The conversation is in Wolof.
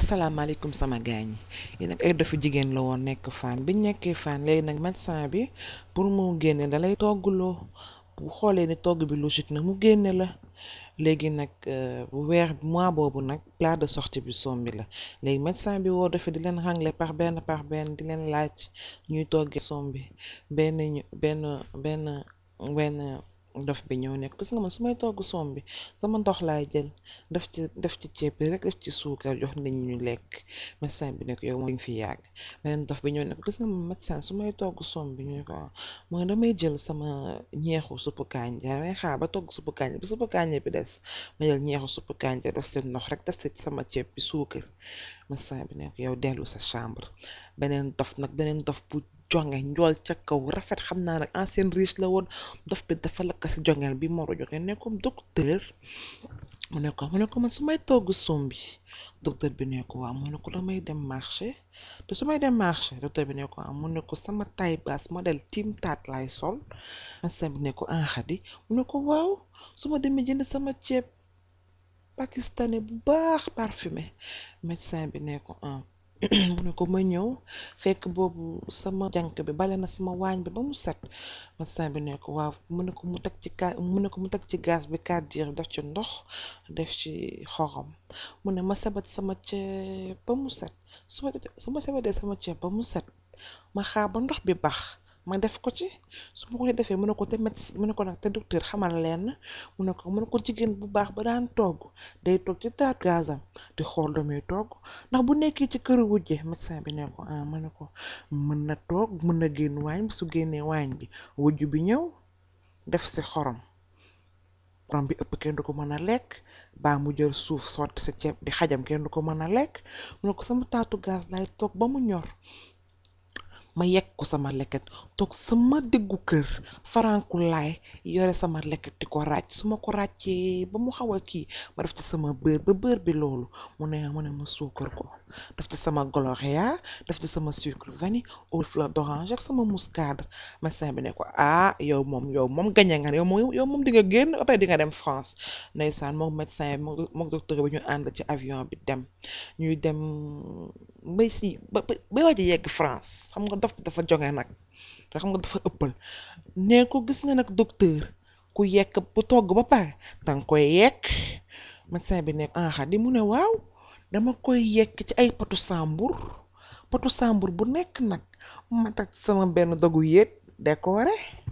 asalaamaaleykum sama gaañ yi nag ay dofu jigéen la woon nekk fan biñ nekkee fan léegi nag médecin bi pour mu génne dalay toggloo bu xoolee ni togg bi logique na mu génne la léegi nag bu weer mois boobu nag plat de sortie bi sombi la léegi médecin bi woo dafa di leen rangler par benn par benn di leen laaj ñuy toggee sombi benn ñu benn benn benn dof bi ñëw nekk gis nga man su may togg sombi sama ndox laay jël def ci def ci ceeb bi rek def ci suukar jox nit ñi ñu lekk médecin bi nekk yow moom fi yàgg beneen dof bi ñëw nekk gis nga man médecin su may togg sombi ñu ko mooy damay jël sama ñeexu suppu kànja damay xaar ba togg suppu kànja bi suppu kànja bi des ma jël ñeexu suppu kànja def si ndox rek def si sama ceeb bi suukar médecin bi nekk yow dellu sa chambre beneen dof nag beneen dof bu jonge njool ca kaw rafet xam naa nag ancien riche la woon dof bi dafa lakk si jongeel bi moro joxe ne comme docteur mu ne ko mu ne ko man su may togg sombi docteur bi ne ko waaw mu ne ko damay dem marché te su may dem marché docteur bi ne ko waaw mu ne ko sama taille basse modèle tim taat lay sol médecin bi ne ko anxadi mu ne ko waaw su ma demee jënd sama ceeb pakistanais bu baax parfumé médecin bi ne ko ah mu ne ko ma ñëw fekk boobu sama jànk bi bale na sama waañ bi ba mu set médecin bi ne ko waaw mu ne ko mu teg ci ka mu ne ko mu teg ci gaz bi kàddir def ci ndox def ci xorom mu ne ma sabat sama ceeb ba mu set su ma su ma sabatee sama ceeb ba mu set ma xaar ba ndox bi baax ma def ko ci su ma ko defee mu ne ko te médecin mu ne ko nag te docteur xamal leen mu ne ko mu ne ko jigéen bu baax ba daan togg day toog ci taat gazam di xool lu muy togg ndax bu nekkee ci këru wujje médecin bi ne ko ah mu ne ko mën na toog mën na génn waañ bi su génnee waañ bi wujj bi ñëw def si xorom xorom bi ëpp kenn du ko mën a lekk baa mu jël suuf sotti sa ceeb bi xajam kenn du ko mën a lekk mu ne ko sama taatu gaz lay toog ba mu ñor ma yekk ko sama leket toog sama diggu kër faranku laay yore sama leket di ko ràcc su ma ko ràccee ba mu xaw a kii ma def ci sama beurre ba beurre bi loolu mu ne mu ne ma suukar ko def ci sama gloria def ci sama sucre vanille eau fleur d'orange ak sama muscade médecin bi ne ko ah yow moom yow moom gañe nga yow moom yow moom di nga génn après di nga dem France ndeysaan moom médecin bi moom docteur bi ñu ànd ci avion bi dem ñuy dem mbay si ba ba waaj a yegg France xam nga dof dafa jonge nag te xam nga dafa ëppal ne ko gis nga nag docteur ku yekk bu togg ba pare danga koy yekk médecin bi nekk ah di mu ne waaw dama koy yekk ci ay potu sambur potu sambur bu nekk nag ma teg sama benn dogu yéet décoré